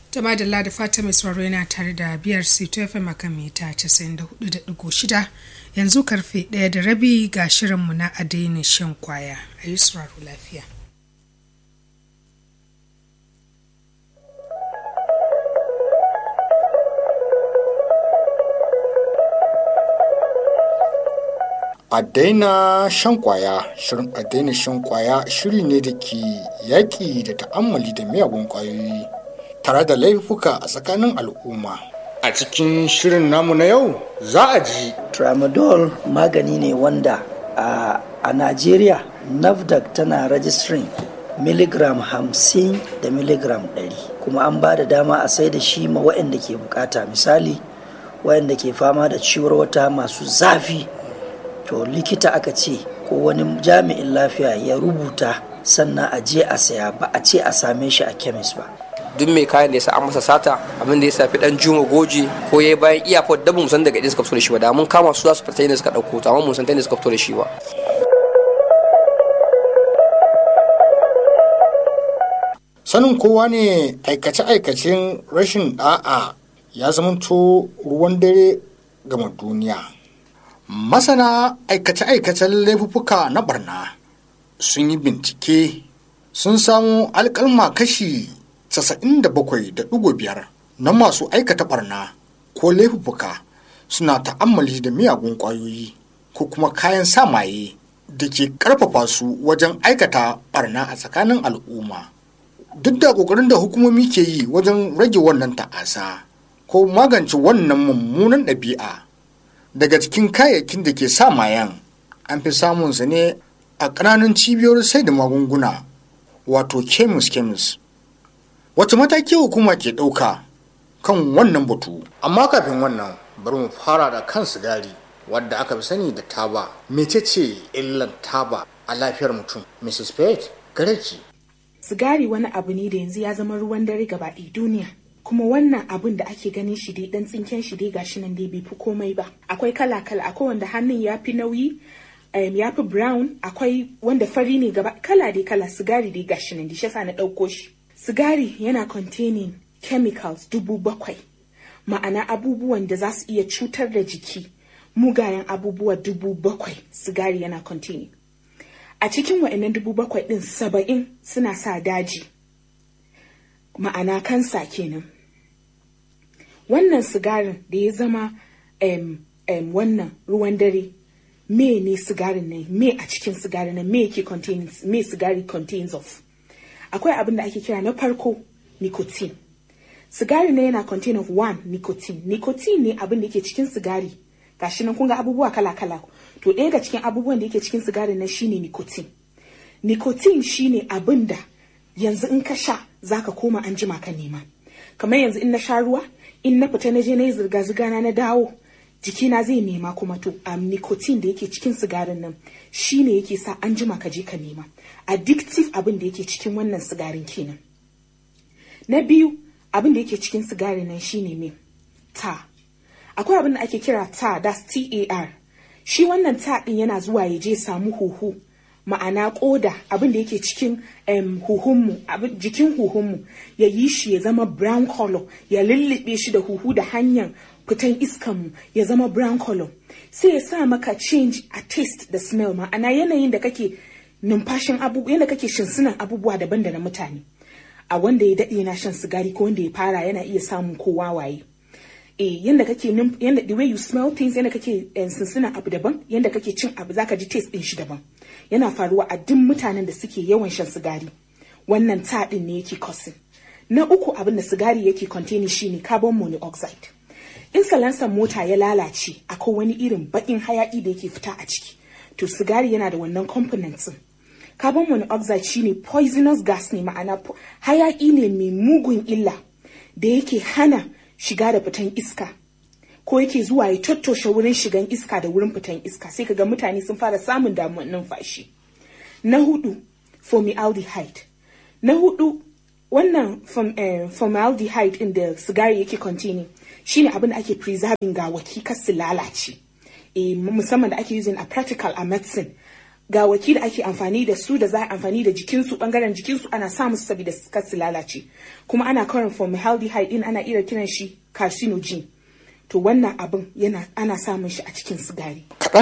Jama'a da da fata mai sauraro yana tare da biyar Sito FM akan mita 94.6 yanzu karfe ɗaya da rabi ga shirinmu na adainin shan kwaya a yi sauraro lafiya. a daina shan kwaya shirin a daina shan kwaya shiri ne da ke yaƙi da ta'ammali da miyagun kwayoyi tare da laifuka a tsakanin al'umma a cikin shirin namu na yau za a ji tramadol magani ne wanda a, a najeriya nafdac tana registering miligram hamsin da miligram ɗari kuma an ba da dama a sai da shi ma waɗanda ke bukata misali waɗanda ke fama da ciwar wata masu zafi to likita aka ce ko wani jami'in lafiya ya rubuta sannan a je a saya ba a ce a same shi a kemis ba duk mai kayan da ya sa an masa sata abin da ya safi dan juma goji ko ya bayan iyakar da mu san daga inda suka fito da shi ba da mun kama su za su fita inda suka dauko to amma mun san ta inda suka fito da shi ba sanin kowa ne aikace-aikacen rashin da'a ya zamanto ruwan dare gama duniya masana aikace-aikacen laifuffuka na barna sun yi bincike sun samu alkalma kashi 97.5 na masu aikata barna ko laifuffuka suna ta'ammali da miyagun ƙwayoyi ko kuma kayan samaye da ke ƙarfafa su wajen aikata barna a tsakanin al'umma duk da ƙoƙarin da hukumomi ke yi wajen rage wannan ta'asa ko magance wannan mummunan ɗabi'a daga cikin kayayyakin da ke sa mayan an fi samunsa ne a ƙananan cibiyoyin sai da magunguna wato kemis kemis wace mataki hukuma ke ɗauka kan wannan batu amma kafin wannan bari mu fara da kan sigari wadda aka fi sani da taba mecece illar taba a lafiyar mutum mrs pate gareki sigari wani abu ne da yanzu ya zama ruwan dare gaba duniya kuma wannan abun da ake ganin shi dai dan tsinken shi dai gashi nan dai bai fi komai ba akwai kala kala akwai wanda hannun ya fi nauyi um, ya fi brown akwai wanda fari ne gaba kala dai kala sigari dai gashi nan dai shi na ɗauko shi sigari yana containing chemicals dubu bakwai ma'ana abubuwan da za su iya cutar da jiki mugayen abubuwa dubu bakwai sigari yana containing a cikin wa'annan dubu bakwai ɗin saba'in suna sa daji ma'ana kansa kenan wannan sigarin da ya zama um, um, wannan ruwan dare me ne sigarin nan me a cikin sigarin nan me yake contains me sigari contains of akwai abin da ake kira na farko nicotine sigari ne yana contain of one nicotine nicotine ne abin da yake cikin sigari gashi nan kun ga abubuwa kala kala to ɗaya ga cikin abubuwan da yake cikin sigari nan shine nicotine nicotine shine abin da yanzu in ka sha zaka koma an jima ka nema kamar yanzu in na sha ruwa in na fita na je na yi zirga-zirga na na dawo jikina zai nema kuma to a nicotine da yake cikin sigarin nan shine yake sa an jima ka je ka nema addictive abin da yake cikin wannan sigarin kenan na biyu abin da yake cikin sigarin nan shine me ta akwai abin da ake kira ta that's tar shi wannan ta din yana zuwa ya je samu huhu ma'ana koda abin da yake cikin um, huhunmu jikin huhunmu ya yi shi ya zama brown color ya lullube shi da huhu da hanyar fitan iskanmu ya zama brown color sai ya sa maka change a taste da smell ma'ana yanayin da kake numfashin abubuwa yadda kake shinsunan abubuwa daban da na mutane a wanda ya daɗe na shan sigari ko wanda ya fara yana iya samun kowa waye eh yanda kake yanda the way you smell things yanda kake sinsinan abu daban yanda kake cin abu zaka ji taste din shi daban yana faruwa a duk mutanen da suke yawan shan sigari wannan taɗin ne yake causing na uku abin da sigari yake containing shine carbon monoxide in salansan mota ya lalace akwai wani irin baƙin hayaƙi da yake fita a ciki to sigari yana da wannan components carbon monoxide shine poisonous gas ne ma'ana hayaƙi ne mai mugun illa da yake hana shiga da fitan iska ko yake zuwa ya tattoshe wurin shigan iska da wurin fitan iska sai kaga mutane sun fara samun damuwar numfashi na hudu formaldehyde na hudu wannan formaldehyde din da sigari yake containing shine abin da ake preserving gawaki kar su lalace e, musamman da ake using a practical a medicine gawaki da ake amfani da su da za a amfani da jikinsu bangaren jikinsu ana sa musu saboda kar su lalace kuma ana karin formaldehyde din ana iya kiran shi carcinogen to wannan abin yana ana samun shi a cikin sigari kaɗan